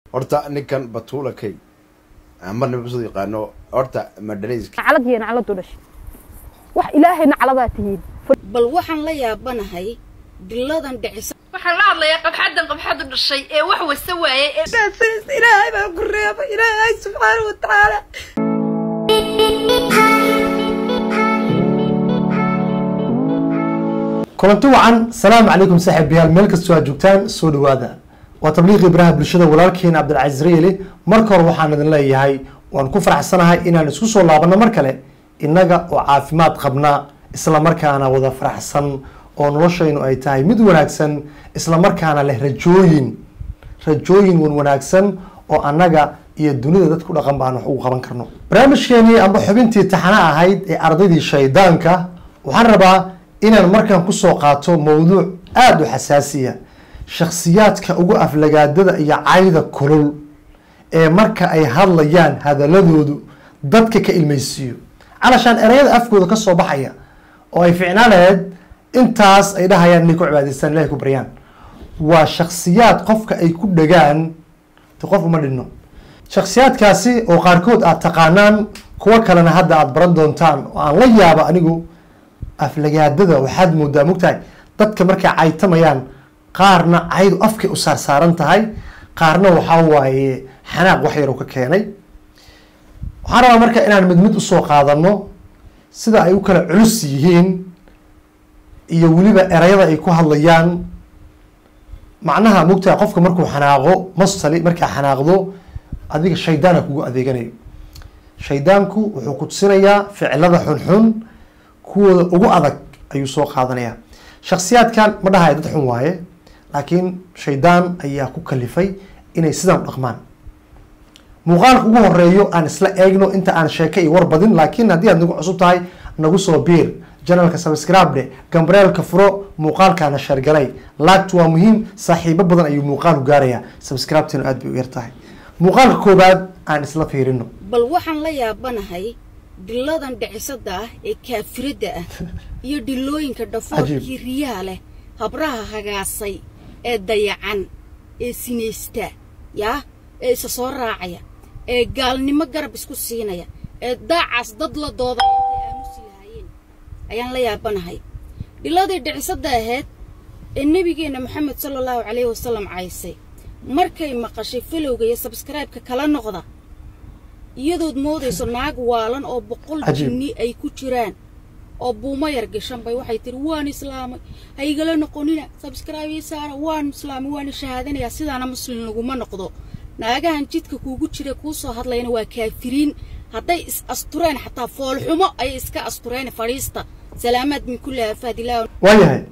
horta ninkan batuula kay ama nabasoo yaqaano horta madhanayska naclad iyo nacladu dhashay wax ilaahay nacladaa tihiin bal waxaan la yaabanahay diladan dhicisa waxaan la hadlayaa qabxadan qabxadu dhashay ee wax wasa waaye ee ilaahay baa ku reeba ilaahay subxaana wa tacaala kulanti wacan salaamu calaykum saaxiibayaal meel kastoo aad joogtaan soo dhawaada waa tabliiqii baraha bulshada walaalkeena cabdilcaziz rayeli marka hore waxaan idin leeyahay waan ku faraxsanahay inaan isku soo laabano mar kale innaga oo caafimaad qabna isla markaana wada faraxsan oo noloshaynu ay tahay mid wanaagsan isla markaana leh rajooyin rajooyin wan wanaagsan oo annaga iyo dunida dad ku dhaqan baan wax ugu qaban karno barnaamijkeenii amba xubintii taxana ahayd ee ardaydii shaydaanka waxaan rabaa inaan markaan kusoo qaato mowduuc aada u xasaasiya shakhsiyaadka ugu aflagaadada iyo cayda kulul ee marka ay hadlayaan hadaladoodu dadka ka ilmaysiiyo calashaan ereyada afkooda ka soo baxaya oo ay ficnaan lahayd intaas ay dhahayaan inay ku cibaadaystaan ilahay ku baryaan waa shakhsiyaad qofka ay ku dhagaan de qof uma dhinno shakhsiyaadkaasi oo qaarkood aad taqaanaan kuwo kalena hadda aada baran doontaan oo aan la yaabo anigu aflagaadada waxaad moodaa mogtahay dadka markay caytamayaan qaarna caydu afkay u saarsaaran tahay qaarna waxaa waaye xanaaq wax yar ka keenay waxaan rabaa marka inaan mid mid usoo qaadano sida ay u kala culus yihiin iyo weliba erayada ay ku hadlayaan macnaha mogtahay qofka markuu xanaaqo mastali markaa xanaaqdo adiga shaydaana kugu adeeganayo shaydaanku wuxuu ku tusinayaa ficilada xunxun kuwooda ugu adag ayuu soo qaadanayaa shaksiyaadkan ma dhahayo dad xun waaye laakiin shaydaan ayaa ku kalifay inay sidan u dhaqmaan muuqaalka ugu horeeyo aan isla eegno inta aan sheeka iyo war badin laakiin haddii aad nagu cusub tahay nagu soo biir janalka subscribe gambareelka furo muuqaalkaana sheergalay laagtu waa muhiim saaxiibo badan ayuu muuqaalku gaarayaa subscribetinu aad bay u yar tahay muuqaalka koobaad aan isla fiirino bal waxaan la yaabanahay diladan dhicisada ah ee kaafiradda ah iyo dhilooyinka dhafoorkii riyaha leh habraha hagaasay ee dayacan ee sinaysta yaa ee isa soo raacaya ee gaalnimo garab isku siinaya ee daacaas dad la dooda ay aamusi lahaayeen ayaan la yaabanahay dhiladii dhicisada ahayd ee nebigeenna maxamed sala allahu calayhi wasalam caysay markay maqashay falowga iyo sabskraibeka kala noqda iyadood moodayso naag waalan oo boqol jinni ay ku jiraan oo buumo yar gashan bay waxay tihi waan islaamay ha igala noqonina sabskraibe saara waan islaamay waana shahaadanayaa sidaana muslim laguma noqdo naagahan jidka kuugu jira kuu soo hadlayana waa kaafiriin hadday is astureen xataa foolxumo ayay iska astureen fadhiista salaamaad min kulli aafaad ilaah waayahay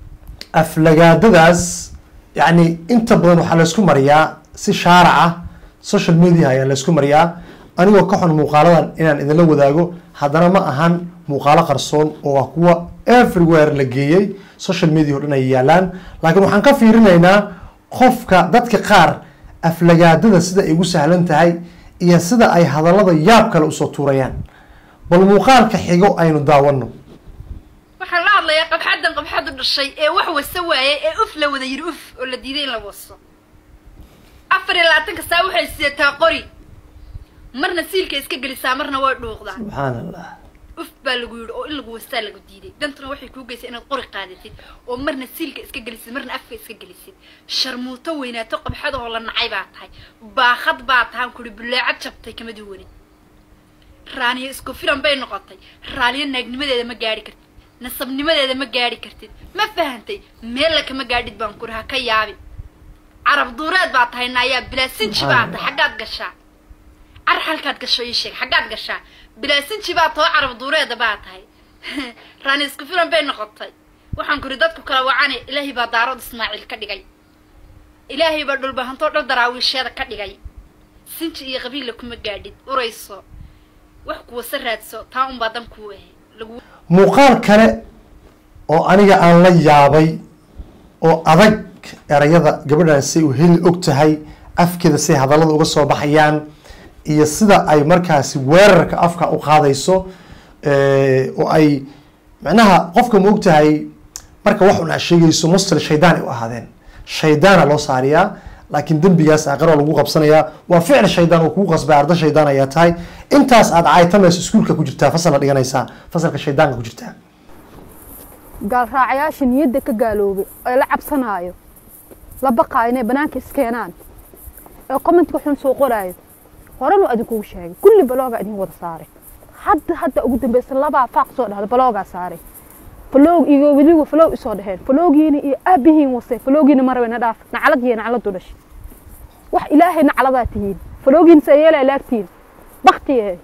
aflagaadadaas yacni inta badan waxaa laysku mariyaa si shaarac ah social media ayaa laysku mariyaa anigoo ka xun muuqaaladan inaan idinla wadaago haddana ma ahan muuqaalo qarsoon oo ah kuwa everywhere la geeyey social media o dhan ay yaalaan laakiin waxaan ka fiirinaynaa qofka dadka qaar aflagaadada sida ay ugu sahlan tahay iyo sida ay hadallada yaab kale usoo tuurayaan bal muuqaalka xigo aynu daawano waxaan la hadlayaa qabxadan qabxadu dhashay ee wax wasa waaye ee uf la wada yidhi uf oo la diiday in la waso afar iyo labaatanka saa waxay sidataa qori marna siilka iska gelisaa marna way dhuuqdaa subxaan allah uf baa lagu yidhi oo in lagu wastaa lagu diiday dantuna waxay kuu geysay inaad qori qaadatid oo marna siilka iska gelisid marna afka iska gelisid sharmuuto weynaato qabxadahoo la nacay baa tahay baakad baa tahaan kuri buleecad jabtay kama duwanin raaniyo isku filan bay noqotay raaliyo naagnimadeeda ma gaadhi kartid nasabnimadeeda ma gaadhi kartid ma fahantay meella kama gaadhid baan kuri ha ka yaabin carab duureed baa tahay naayaa bilaasinji baa tahay xaggaad gashaa car halkaad gasho ii sheeg xaggaad gashaa bilaasinji baa too carab duureeda baa tahay raani isku filan bay noqotay waxaan kuri dadku kala wacane ilaahay baa daarood ismaaciil ka dhigay ilaahay baa dhulbahantoo dhal daraawiisheeda ka dhigay sinji iyo qabiilla kuma gaadhid urayso wax kuwasa raadso taa unbaa dan kuu ahay lagu muuqaal kale oo aniga aan la yaabay oo adag erayada gabadhan say u heli og tahay afkeeda say hadallada uga soo baxayaan iyo sida ay markaasi weerarka afka u qaadayso oo ay macnaha qofka ma og tahay marka wax un aa sheegayso mustal shaydaan ay u ahaadeen shaydaana loo saariyaa laakiin dembigaas aqaro lagu qabsanayaa waa ficil shaydaan oo kugu qasbay arda shaydaan ayaa tahay intaas aad caytamayso iskuulka ku jirtaa fasalna dhiganaysaa fasalka shaydaanka ku jirtaa gaalraacayaasha niyadda ka gaaloobay ee la cabsanaayo la baqaayo inay banaanka iskeenaan ee commentka xun soo qoraayo horenu idinkugu sheegay kulli baloogaa idin wada saaray hadda hadda ugu dambeysa labaa faaq soo dhahda baloogaa saaray faloog iyo weliba faloog isoo dhaheen faloogiina iyo aabihiin wase faloogiina marabe na dhaaf naclad iyo nacladu dhashay wax ilaahay nacladaa tihiin faloogiina saa yeelaa laagtiin baktiye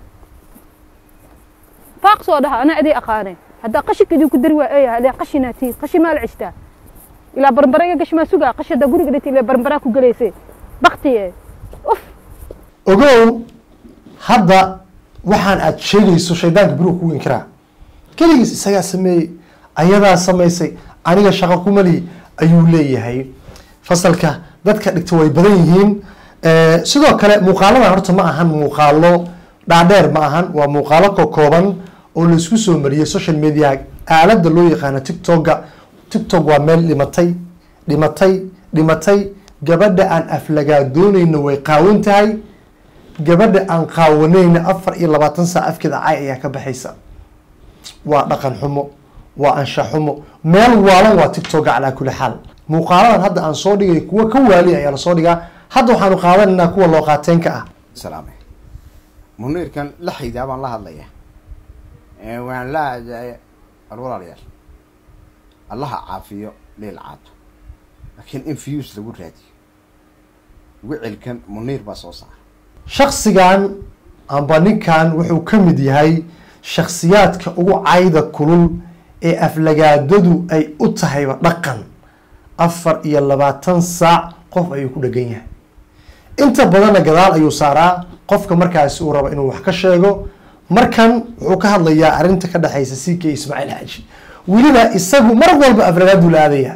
faaq soo dhaha anaa idii aqaanay haddaa qashinka idinku dari waa eeyaha ilaa qashinaa tihiin qashin maa la cishtaa ilaa barbarega gashmaa sugaa qashi haddaa guriga dhati ilaa barbaraa ku gelaysee baktiye uf ogow hadda waxaan aad sheegayso shaydaanka berigu kugu inkiraa keligiis isagaa sameeyey ayadaa samaysay aniga shaqo kuma lihi ayuu leeyahay fasalka dadka dhigta way badan yihiin sidoo kale muuqaaladan horta ma ahan muuqaalo dhaadheer ma ahan waa muuqaalo kokooban oo laisku soo mariyey social media aalada loo yaqaano tiktoka tiktok waa meel dhimatay dhimatay dhimatay gabadha aan aflagaadoonayna way qaawan tahay gabadha aan qaawanayna afar iyo labaatan saac afkeeda cay ayaa ka baxaysa waa dhaqan xumo waa anshax xumo meel waalan waa tiktoka calaa kuli xaal muuqaaladan hadda aan soo dhigay kuwa ka waali ayaa lasoo dhigaa hadda waxaanu qaadanaynaa kuwa loo qaateenka ah salaame muniirkan la xaydaa baan la hadlaya waan la war walaalayaal allaha caafiyo leel caato laakiin in views lagu raadiyo wicilkan muniir baa soo saara shaksigan amba ninkan wuxuu ka mid yahay shaksiyaadka ugu cayda kulul ee aflagaadadu ay u tahayba dhaqan afar iyo labaatan saac qof ayuu ku dhegan yahay inta badanna gadaal ayuu saaraa qofka markaasi uu rabo inuu wax ka sheego markan wuxuu ka hadlayaa arrinta ka dhexaysa c k ismaaciil xaaji weliba isagu mar walba aflagaaduu la aadayaa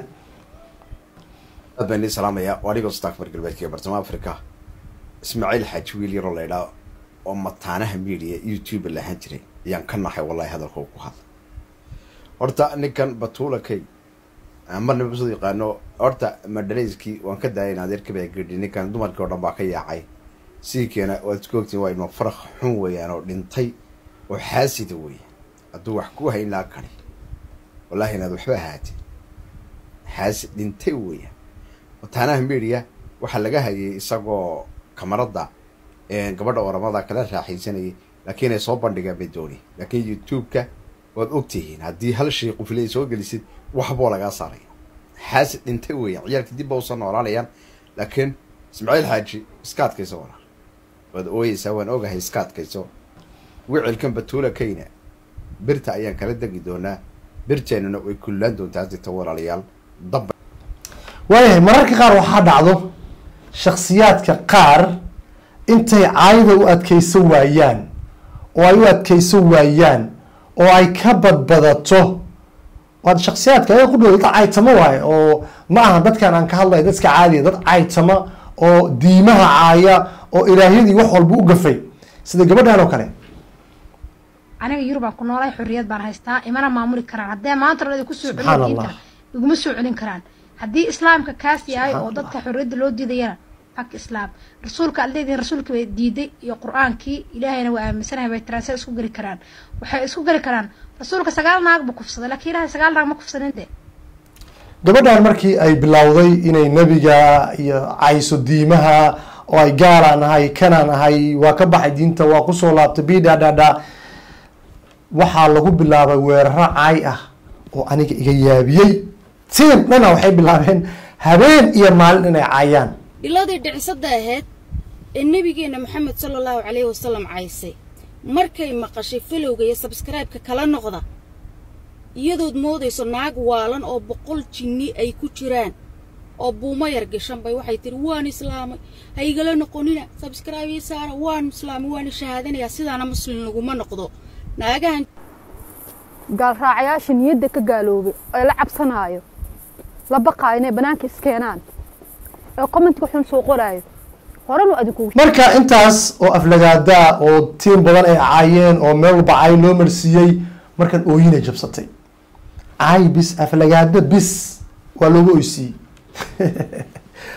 aad baan idin salaamayaa waa anigoo stakbar galbeedka ee bartamaha africa ismaaciil xaaji wiil yaroo la idhaa oo mataanaha media youtube lahaan jiray ayaan ka nahay wallahi hadalka ku hadla horta ninkan batuula kay marna basoo yaqaano horta madhanayskii waan ka daayay adeerkabaa gedhi ninkan dumarkii oo dhan baa ka yaacay siikeena waad isku ogtiin waa ilma faraq xun weeyaan oo dhintay oo xaasida weeyaan hadduu wax ku hayn laha kani wallahi inaad waxba ahaatee xaasid dhintay weeyaan mataanaha media waxaa laga hayay isagoo kamarada gabadha oramada kala raaxaysanayay laakiin ay soo bandhigaan bay dooni laakiin youtube-ka waad ogtihiin haddii hal shay qufile ay soo gelisid waxboo lagaa saaraya xaasid dhintay weeyaan ciyaalka dib ba usan noolaanayaan laakiin ismaaciil xaaji iska adkayso walaal waad ooyeysaa waan ogahay iska adkayso wicilkan batuula kayna birta ayaan kala degi doonaa birteennuna way kullaan doontaa dita walaalayaal damba waayahay mararka qaar waxaa dhacdo shaksiyaadka qaar intay caayda u adkaysan waayaan oo ay u adkaysan waayaan oo ay ka badbadato waad shaksiyaadka ayaga ku dhow dad caytamo waaye oo ma aha dadkan aan ka hadlaya dadka caadiya dad caytama oo diimaha caaya oo ilaahyadii wax walba u gafay sida gabadhan oo kale aniga yurubaan ku noolahay xorriyad baan haystaa imana maamuli karaan haddee maanta dhan kusoo Subxaan celin Allah. diinta iguma soo celin karaan haddii islaamka kaas yahay oo dadka xorriyadda loo diidayana xaq islaam rasuulka aad leedihin rasuulka bay diiday iyo qur-aankii ilaahayna waa aaminsanahay bay tiraan say isku geli karaan waxay isku geli karaan rasuulka sagaal naag buu kufsaday laakiin ilaahay sagaal naag ma kufsanin de gabadhan markii ay bilowday inay nebiga iyo cayso diimaha oo ay gaalaan ahay kanaan ahay waa ka baxay diinta waa kusoo laabtay bidhadhadha waxaa lagu bilaabay weeraro caay ah oo aniga iga yaabiyey tiim dhana waxay bilaabeen habeen iyo maalin inay caayaan dhiladii dhicisada ahayd ee nebigeenna maxamed sala allahu calayhi wasalam caysay markay maqashay falowga iyo sabskraibeka kala noqda iyadood moodayso naag waalan oo boqol jinni ay ku jiraan oo buumo yar gashan bay waxay tihi waan islaamay ha igala noqonina sabskraibe ii saara waan islaamay waana shahaadanayaa sidaana muslim laguma noqdo naagahan gaalraacayaasha niyadda ka gaaloobay ee la cabsanaayo la baqaayo inay banaanka iskeenaan ee commentka xun soo qoraayo horenu idinkugu marka intaas oo aflagaadaa oo tiim badan ay caayeen oo meel walba caay loo marsiiyey markan ooyinay jabsatay caay bis aflagaada bis waa loogu oysiiyey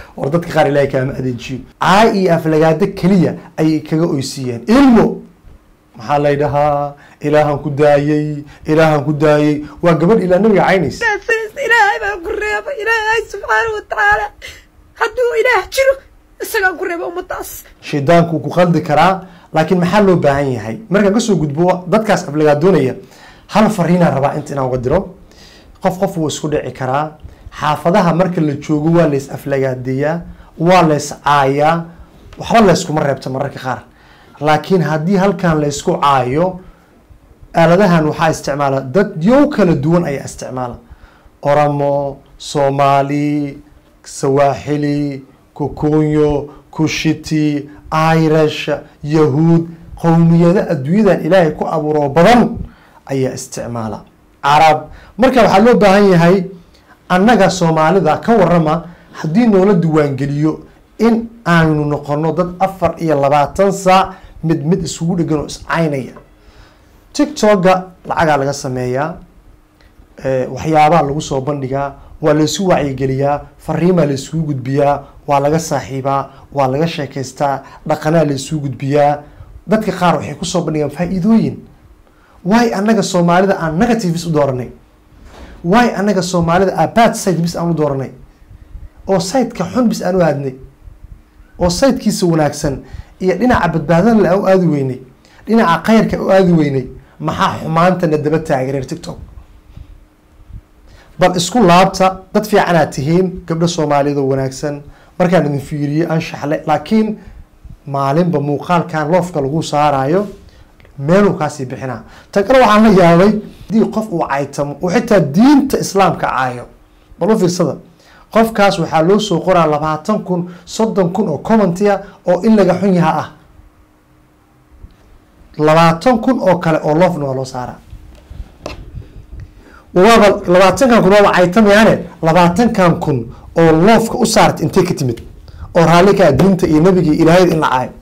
war dadka qaar ilaahay kaama adeejiyo caay iyo aflagaado keliya ayay kaga oysiiyeen ilmo maxaa lay dhahaa ilaahan ku daayey ilaahan ku daayey waa gabadh ilaa nabiga caynaysa ilaahay baa ku reeba ilaahay subxaana watacaala hadduu ilaah jiro isagaa ku reeba ummadaas shaydaanku wuu ku qaldi karaa laakiin maxaa loo baahan yahay markaan kasoo gudbo dadkaas aflagaadoonaya hal fariinaan rabaa inta inaan uga diro qof qof wuu isku dhici karaa xaafadaha marka la joogo waa lays aflagaadeeyaa waa lays caayaa waxba layskuma reebta mararka qaar laakiin haddii halkan laysku caayo aaladahan waxaa isticmaala dad yow kala duwan ayaa isticmaala oromo soomaali sawaaxili kukunyo kushiti irish yahuud qowmiyado adduunyadan ilaahay ku abuuro badan ayaa isticmaala carab marka waxaa loo baahan yahay annaga soomaalida ka warama haddii noola diiwaangeliyo in aanu noqono dad afar iyo labaatan saac mid mid isugu dhegan oo iscaynaya tiktoka lacagaa laga sameeyaa waxyaabaa lagu soo bandhigaa waa laysu wacyigeliyaa fariimaa laysugu gudbiyaa waa laga saaxiibaa waa laga sheekaystaa dhaqanaa laysugu gudbiyaa dadka qaar waxay kusoo bandhigaan faa-iidooyin waay annaga soomaalida aan negative bis u dooranay waay annaga soomaalida aa bad side bis aan u dooranay oo sideka xun bis aan u aadnay oo sayidkiisa wanaagsan iyo dhinaca badbaadana la u aadi weynay dhinaca khayrka u aadi weynay maxaa xumaantana daba taagereer tiktok bal isku laabta dad fiicanaad tihiin gabdho soomaaliyeed oo wanaagsan markaan idin fiiriyey anshaxle laakiin maalinba muuqaalkan loofka lagu saarayo meeluu kaasii bixinaa tan kale waxaan la yaabay hadii qof uu caytamo oo xitaa diinta islaamka caayo bal u fiirsada qofkaas waxaa loo soo qoraa labaatan kun soddon kun oo commentia oo in laga xun yaha ah labaatan kun oo kale oo loofna waa loo saaraa waaba labaatankan kun waaba caytamayaane labaatankan kun oo loofka u saarta intay ka timid oo raalli kaa diinta iyo nabiga iyo ilaahayda in la caayo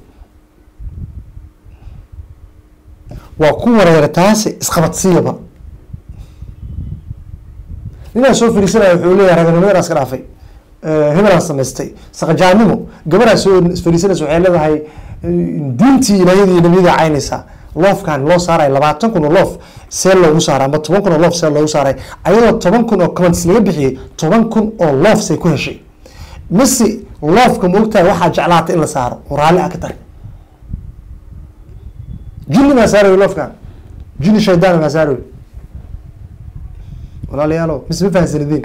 waa ku wareera taasi isqabadsiiyaba ninaa soo fariisanaya wuxuu leeyahay raganimadaas ka dhaafay hebelaan samaystay saqajaanimo gabadhaa soo fariisanaysa waxay leedahay diintii ilaahiyada iyo nabiyada caynaysaa loofkan loo saaray labaatan kun oo loof see loogu saaray ama toban kun oo loof see loogu saaray ayadoo toban kun oo comments laga bixiyey toban kun oo loof say ku heshay mise loofka moogtahay waxaa jeclaatay in la saaro oo raalli ah ka tahay jini maa saaray loofkan jini shaydaan maa saaray walaalayaalo mise ma fahansanidin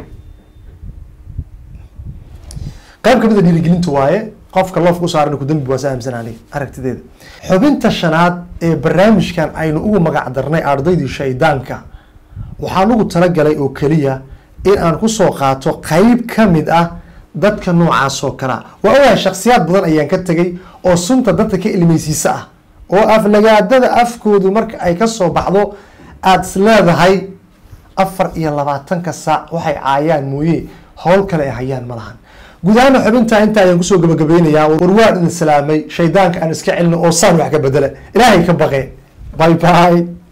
qayb kamid a dhiirigelinta waaye qofka loofka u saaran ku dambi waa sa aaminsan aniga aragtideeda xubinta shanaad ee barnaamijkan aynu ugu magac darnay ardaydii shaydaanka waxaan ugu talagalay oo keliya in aan kusoo qaato qeyb ka mid ah dadka noocaas oo kalea waa ogahay shaksiyaad badan ayaan ka tegay oo sunta dadka ka ilmeysiisa ah oo aflagaadada afkoodu marka ay kasoo baxdo aada is leedahay afar iyo labaatanka saac waxay caayaan mooye howl kale ay hayaan ma lahan guud ahaana xubintaa inta ayaan kusoo gabagabeynayaa war waan idin salaamay shaydaanka aan iska celino oo saan wax ka bedela ilaahay ka baqe bye bye